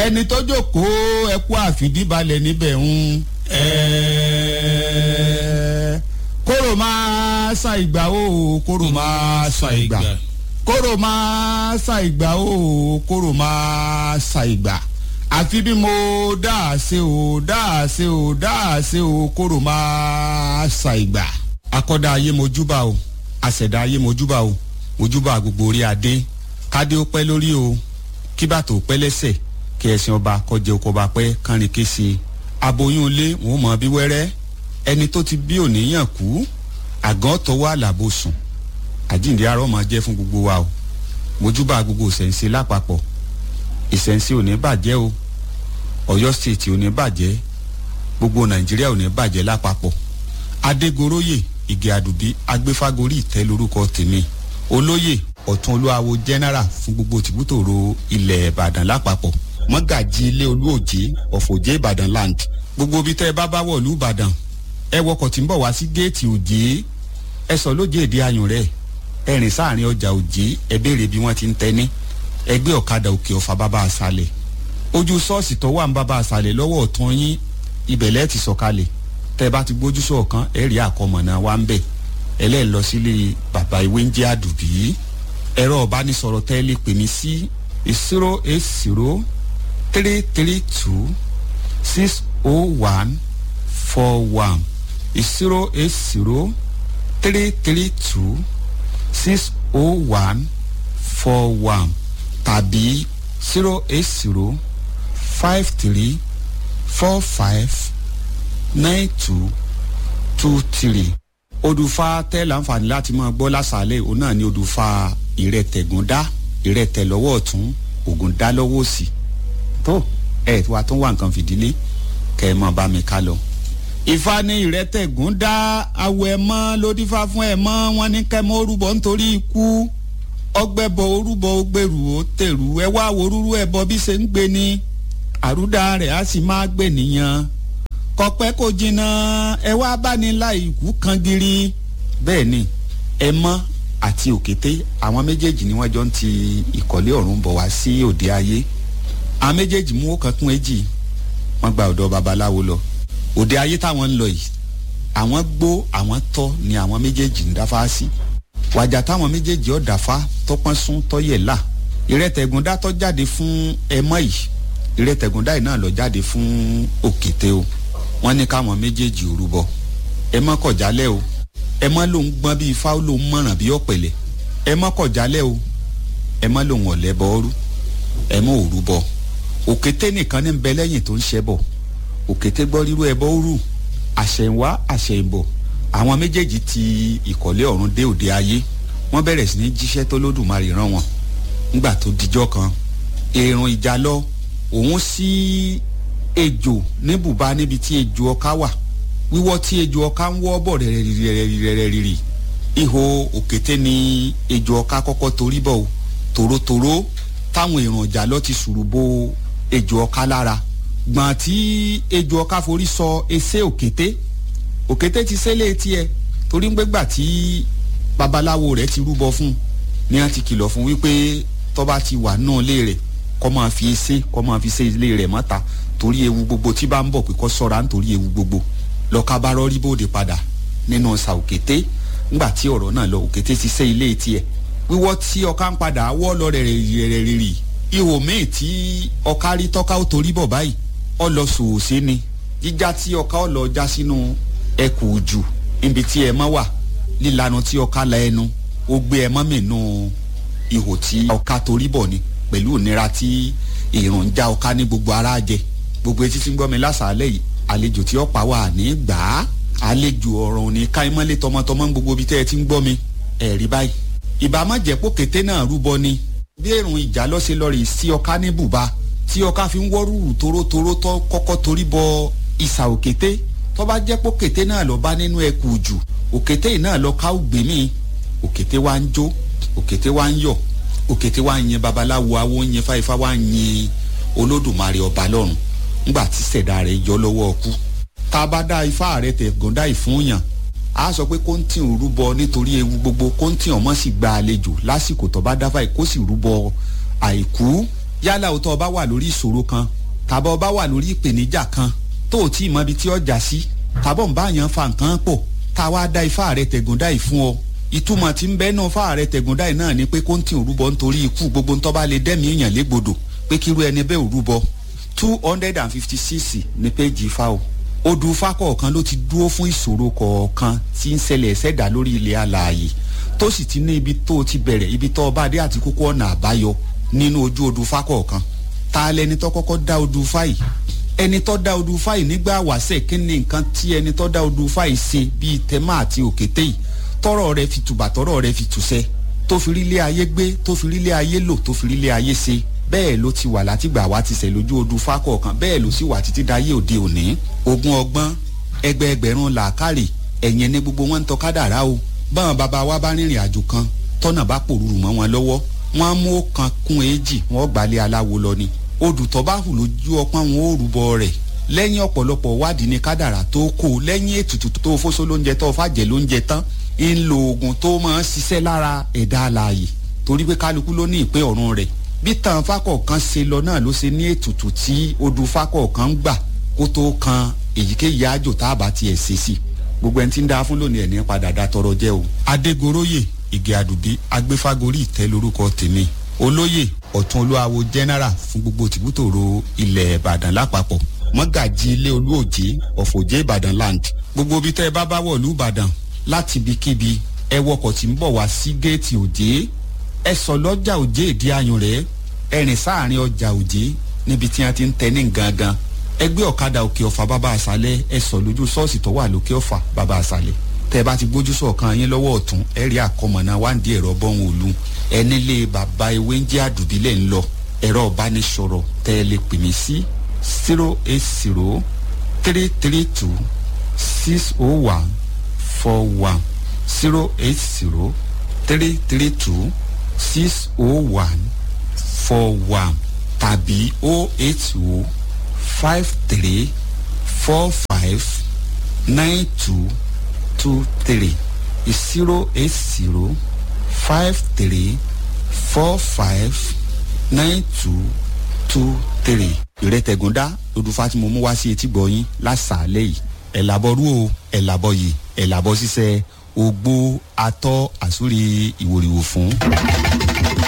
ẹni tó jókòó ẹkú àfìdíbalẹ̀ níbẹ̀ ń ẹ̀ẹ́ kóró máa sa ìgbà o kóró máa sa ìgbà kóró máa sa ìgbà o kóró máa sa ìgbà àfi bí mo dáa ṣe o dáa ṣe o dáa ṣe o kóró máa sa ìgbà. akọ́dá ayé mojúbà o àṣẹ̀dá ayé mojúbà o mojúbà gbogbo orí adé kádé ó pẹ́ lórí o kí bàtò pẹ́ lẹ́sẹ̀ kí ẹ̀sìn ọba kọjá oko ọba pẹ́ kánrin kése aboyún ilé wọn mọ̀ bí wẹ́rẹ́ ẹni tó ti bí òníyàn kú àgàn tọwọ́ àlàbò sùn àjíǹde arọ́ máa jẹ́ fún gbogbo wa o mojúbà gbogbo ìṣẹ̀ǹsẹ̀ lápapọ̀ ìṣẹ̀ǹsẹ̀ ò ní bàjẹ́ o ọ̀yọ́ stéètì ò ní bàjẹ́ gbogbo nàìjíríà ò ní bàjẹ́ lápapọ̀ adégoróyè ìgè àdùbí agbéfágorí ìtẹ́ lórúkọ tèmi olóyè ọ̀tún olúwawo general fún gbogbo tìbútòrò ilẹ̀ ìbàdàn lápapọ̀ mọ́gàjì ilé olúòjé ọ̀fọ̀jẹ́ ìbàdàn land gbogbo ibi tẹ́ ẹ bá bá wọ̀lú ìbàdàn ẹ wọkọ̀ tí ń bọ̀ wá sí géètì òjé ẹ sọ lójé èdè ayùn rẹ̀ ẹ rìn sáàrin ọjà òjé ẹ béèrè bí wọ́n ti ń tẹ́ni ẹgbẹ́ ọ̀kadà òkè ọ̀fà bàbá àṣàlẹ̀ ojú ṣọ́ọ̀ṣì tó wà ń bàbá àṣàlẹ̀ lọ́wọ́ ọ̀tún yín ibẹ̀lẹ́ ti sọ̀kalẹ̀ tẹ́ ẹ bá ti gbójú sọ̀kan ẹ rí àkọmọ̀nà wa ń bẹ̀ ẹlẹ́ẹ̀ lọ sílé bàbá ìwé ń jẹ́ àdùbí ẹ̀rọ ọ̀bánisọ̀rọ̀ tẹ́ ẹ lè pè mí sí zero eight zero three three two six oh one four one zero eight zero three three two six oh one four one tàbí zero eight zero five three four five nine two two three odùfà tẹ́ láǹfààní láti máa gbọ́ lásàálẹ̀ òun náà ni odùfà ìrẹtẹ̀gúndá ìrẹtẹ̀ lọ́wọ́ ọ̀tún ògùndá lọ́wọ́ òsì tó ẹ̀ wá tó wà nǹkan fìdílé kẹ́ ẹ mọ̀ bá mi ká lọ. ìfà ni ìrẹtẹ̀gúndá awọ ẹ̀ mọ́ lódìfà fún ẹ̀ mọ́ wọn ní kẹ́ mọ́ orúbọ nítorí ikú ọgbẹ́bọ orúbọ ògbèrú ó tèrú ẹ wá worúrú ẹbọ bí ṣe ń gbé ni àrúdà rẹ̀ á sì máa gbé nìyẹn kọpẹ́ kò jìnnà ẹ wá bá ní láì ikú kan giri bẹ́ẹ̀ ni ẹ mọ́ àti òkété àwọn méjèèjì ni wọ́n jọ ń ti ìkọ̀lé ọ̀run bọ̀ wá sí òde ayé àwọn méjèèjì mú ọkàn kún èjì wọ́n gba ọ̀dọ̀ babaláwo lọ òde ayé táwọn ń lọ yìí àwọn gbó àwọn tọ́ ni àwọn méjèèjì ń dáfá sí wàjà táwọn méjèèjì ọ̀ dáfá tọpọ́n sún tọ́yẹ̀ là ìrẹ́tẹ̀gúndá tọ́ jáde fún ẹmọ́ yìí ìrẹ́tẹ̀gúndá yìí náà lọ jáde fún òkété o wọ́n ní káwọn méjèèjì ò rúbọ ẹ mọ́ kọ̀jálẹ̀ o ẹ mọ́ lòun gbọ́n bíi ifá lòun mọ̀ràn bíi ọ̀pẹ̀lẹ̀ ẹ mọ́ kọ̀jálẹ̀ o ẹ mọ́ lòun ọ̀lẹ́ bọ́ ọ́rú ẹ mọ́ òru bọ́ òkété nìkan ní bẹ lẹ́yìn tó ń ṣẹ́ bọ̀ òkété gbọ́ rírú ẹ bọ́ ọ́rú àṣẹ̀wá àṣẹ̀bọ̀ àwọn méjèèjì ti ìkọ̀lé ọ̀run dé òde ayé wọ́n bẹ̀rẹ̀ sí ní jíṣẹ́ tó lódùmarè rán wọn nígbà tó dijọ́ kan èrùn ìjà lọ òun sí ejò ní bùbá níbi tí ejò ọká wà wíwọ́ tí ejò ọká ń wọ́ bọ̀ rẹ̀rẹ̀rẹ̀rẹ̀rẹ̀ ihò òkété ni ejò ọká kọ́kọ́ torí bọ̀ o tòrótòró táwọn èrùn ìjà lọ ti sùrù bo ejò ọká lára gbọ̀n tí ejò ọká forí sọ ẹsẹ̀ òkété òkété ti sẹ́lẹ̀ tiẹ̀ torí ń gbégbà tí babaláwo rẹ̀ ti rúbọ fún ni wọ́n ti kìlọ̀ fún wípé tọ́ba ti wà náà lé rẹ̀ kọ́ máa fi ẹsẹ̀ kọ́ máa fi ṣe ilé rẹ̀ mọ́ta torí ewu gbogbo tí bá ń bọ̀ pé kọ́ sọ́ra nítorí ewu gbogbo lọ́ka bá rọ́rí bóde padà nínú ọ̀sà òkété ńgbà tí ọ̀rọ̀ náà lọ òkété ti sẹ́ ilé tiẹ̀ wíwọ́ tí ọká ń padà wọ́ lọ rẹ̀rẹ̀rẹ̀rì ihò míì tí ọká rí tọ́ka ó torí bọ̀ báyìí ọ lọ sòòsé ni jíjá tí ọká ọ lọ já sínú ẹkù jù níbi tí ẹ mọ́ wà lílanu tí ọká la ẹnu ó gbé ẹ mọ́ mìínú ihò tí ọká torí bọ̀ ni pẹ̀lú ìnira tí èròjà já ọká ní gbogbo ara jẹ gbogbo etí tí ń gbọ́ mi lásàálẹ̀ yìí àlejò tí ọ̀pá wà ní gbà á àlejò ọ̀rọ̀ òní káímọ́lé tọmọtọmọ gbogbo ibi tẹ́ ẹ ti ń gbọ́ mi ẹ̀rí báyìí ìbámu jẹ́pọ̀ kété náà rúbọ ni bí èrùn ìjà lọ́sẹ̀ lọ́ọ̀rì sí ọká ní bùbá tí ọká fi ń wọ́rùrù torótoró tó kọ́kọ́ torí bọ ìsà òkété tó bá jẹ́pọ̀ kété náà lọ bá nínú ẹkù jù òkété yìí náà lọ ká ògbé mi òkété wa ń jó òkété wa ń yọ̀ òkété wa ń yin babaláwo awo ń yin fáifá wa ń yin olódùmarè ọba lọ́run ńgbà tí sẹ̀dá rẹ̀ yọ lọ́wọ́ ọkú tá a bá dá ifá rẹ̀ tẹ̀ gọ́ndá ìfúnyàn a sọ pé kóńtì ń rúbọ nítorí ewu gbogbo kóńtì ọmọ sì gba àlejò lásìkò tó bá dáfà kó sì rúbọ àìkú yálà o tó o bá wà lórí ìṣòro kan tàbí o bá wà lórí ìpèníjà kan tó o tí ì mọ ibi tí ọjà sí tàbọ̀ ń bá yàn fa nǹkan pọ̀ tá a wá dá ifá rẹ tẹ̀gúndá yìí fún ọ ìtumọ̀ tí ń bẹ́ náà fá rẹ tẹ̀gúndá yìí náà ni pé kó ń tì òrúbọ nítorí ikú gbogbo ntọ́ bá lè dẹ́mi èèyàn légbodò pé kíru ẹni bẹ́ẹ̀ òrúbọ two hundred and fifty six ní péjì ifá o odù ifá kọ̀ọ̀kan ló ti dúró fún ìṣòro kọ̀ọ̀kan tí ń ṣẹlẹ̀ ṣẹ̀dá lórí ilẹ̀ alààyè tó sì ti ní ibi tó ti bẹ̀rẹ̀ ibi tó bá dé àti kókó ọ̀nà àbáyọ nínú ojú odù ifá kọ̀ọ̀kan ta lẹni tó kọ́kọ́ dá odù ifá yìí ẹni tó dá odù ifá yìí nígbà wàṣẹ kí ni nǹkan tí ẹni tó dá odù ifá yìí ṣe bíi tẹmá àti òkété yìí tọrọ rẹ fi tùbà tọrọ rẹ fi tùṣẹ tó fi rí ilé ayé gbé tó fi rí ilé ayé lò tó fi rí ilé ayé ṣe bẹ́ẹ̀ ló ti wà látìgbà wá ti ṣẹ̀ lójú odù ifá kọ̀ọ̀kan bẹ́ẹ̀ ló sì wà títí dayé òde òní ogún ọgbọ́n ẹgbẹẹgbẹ̀rún làákàrè ẹ̀yìn ní gbogbo wọn ń tọ́ kádàrá o báwọn bàbá wa bá rìnrìn àjò kan tọ́nà bá pòrúurú mọ́ wọn lọ́wọ́ wọn á mú ọ̀kan kún èjì wọn gbalẹ̀ aláwo lọ ni odù tó bá hù lójú ọpọ́n wọn ó rúbọ rẹ̀ lẹ́yìn ọ̀pọ̀lọpọ̀ wádìí ní kádàrá tó kó lẹ́yìn ètùtù tó fóso lóúnjẹ tó fàjẹ́ lóúnjẹ tán ń lo oògùn tó máa ń ṣiṣẹ́ lára ẹ̀dá alààyè torí pé kálukú ló ní ìpín ọ̀run rẹ̀ bí tàn fákọ̀ọ̀kan ṣe lọ náà ló ṣe ní ètùtù tí odù fákọ̀ọ̀kan ń gbà kó tó kan èyíkéyìí àjò tá a bá tiẹ̀ ṣe sí gbogbo ẹni tí ń da fún lónìí ẹ̀ ní padà dá tọrọ jẹ́ o. adégoróyè ìgè àdùbí agbéfágorí ìtẹ́ lórúkọ tèmi olóyè ọ̀tún olúwawo general fún gbogbo tìbútòrò ilẹ̀ ìbàdàn lápapọ̀ mọ́gàjì ilé olúòjé ọ̀fọ̀jẹ́ ìbàdàn land gbogbo ibi tẹ́ ẹ bá bá wọ̀lú ìbàdàn láti ibikíbi ẹ wọkọ̀ tí ń bọ̀ wá sí géètì òjé ẹ sọ lọ́jà òjé ìdí ayùn rẹ̀ ẹ rìn sáàrin ọjà òjé níbi tí wọ́n ti ń tẹ ní gangan ẹgbẹ́ ọ̀kadà òkè ọ̀fà bàbá àṣálẹ̀ ẹ sọ lójú ṣọ́ọ̀ṣì tó wà lókè ọ̀fà bàbá àṣálẹ̀ tẹ́ ẹ bá ti gbójú sọ̀kan yín lọ́wọ́ ọ̀tún ẹ rí àkọmọ̀nà wáǹdí ẹ̀rọ bọ́hùn òlu ẹni lé bàbá ewé ń jẹ́ àdùbílẹ̀ ń lọ ẹ̀rọ ìbánisọ̀rọ̀ tẹ́ ẹ lè pè mí sí zero eight zero three three two six oh one four one zero eight zero three three two six oh one four one tàbí oh eight oh five three four five nine two two three zero eight zero five three four five nine two two three. ìrètẹ̀gúndá olùfà tí mo mú wá sí etí gbọ̀nyìn lásàálẹ̀ yìí ẹ̀ làbọ̀rú o ẹ̀ làbọ̀ yìí ẹ̀ làbọ̀ ṣiṣẹ́ ogbó atọ́ àsúrí ìwòrìwò fún.